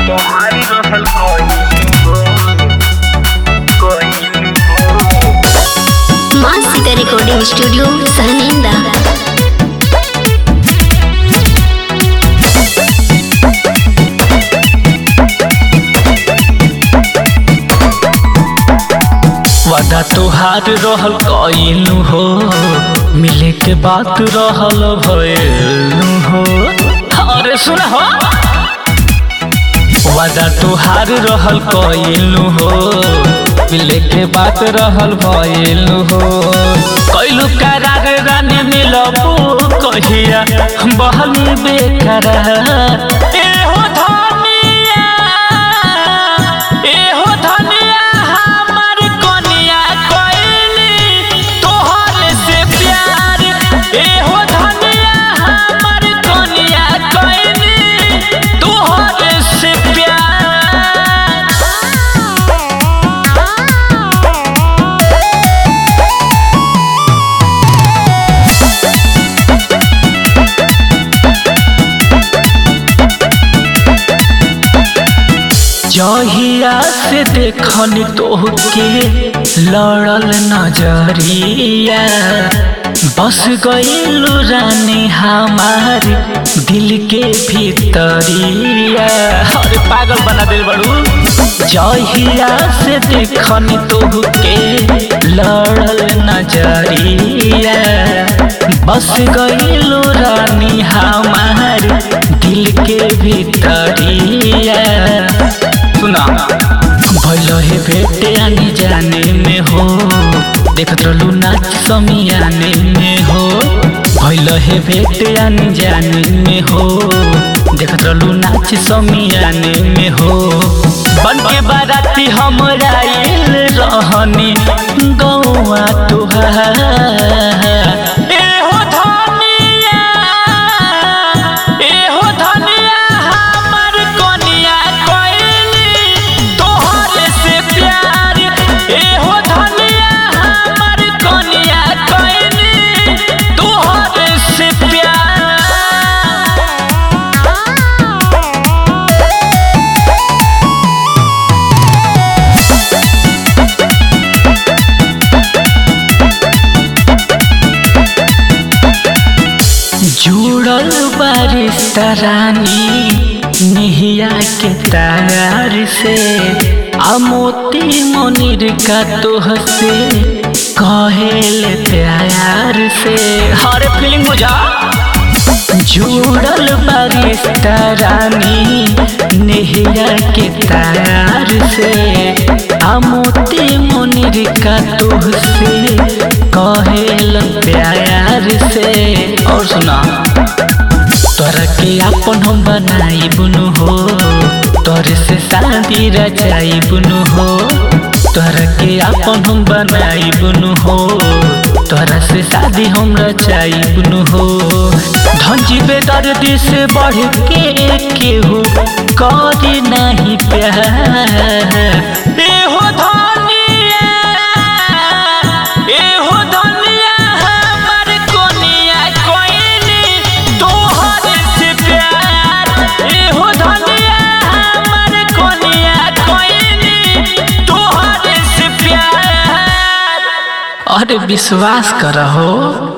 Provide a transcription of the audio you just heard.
तुम्हारी रहल कोई कोई माँ सीता रिकॉर्डिंग स्टूडियो सहनिंदा वादा तोहार रहल कइलू हो मिले के बात रहल भइलू हो अरे सुन हो वादा तोहार रहल कइलू हो मिले के बात रहल भइलू हो कइलू करार रानी मिलबू कहिया बहल बेकरार ए हो धनिया ए हो धनिया हमर कनिया कइली तोहर से प्यार ए हो धनिया हमर कनिया कइली तोहर से प्यार जहिया से देखनी तोहके लड़ल नजरिया बस गईलू रानी हमार दिल के भीतरिया अरे पागल बना दिल बड़ू जहिया से देखनी तोहके लड़ल नजरिया बस गईलू रानी हमार दिल के भीतरिया सुना भैल हे भेटे आने जाने में हो देखत रहलू नाच समियाने में हो भैल हे भेटे आने जाने में हो देखत रहलू नाच समियाने में हो बन के बाराती हम आइल रहनी गौआ तुहार ए हो धनिया ए हो धनिया हमर कनिया कइली तोहर से प्यार ए हो धनिया हमर कनिया कइली तोहर से प्यार जुड़ल बारिश रानी निहिया के तार से आ मोती मोनिर का तोह से कहेल प्यार से हर फीलिंग बुझा जुड़ल बारिश रानी निहिया के तार से आ मोती मोनिर का तोह से कहेल प्यार से और सुना तोरा के अपन हम बनाई बुनु हो तोरे से शादी रचाई बुनु हो तोरा के अपन हम बनाई बुनु हो तोरा से शादी हम रचाई बुनु हो धंजी बेदर्दी से बढ़ के केहू करी नहीं प्यार ए हो धनिया ए हो धनिया हमर कोनिया कोइली तोहर से प्यार ए हो धनिया हमर कोनिया कोइली तोहर से प्यार अरे विश्वास करहो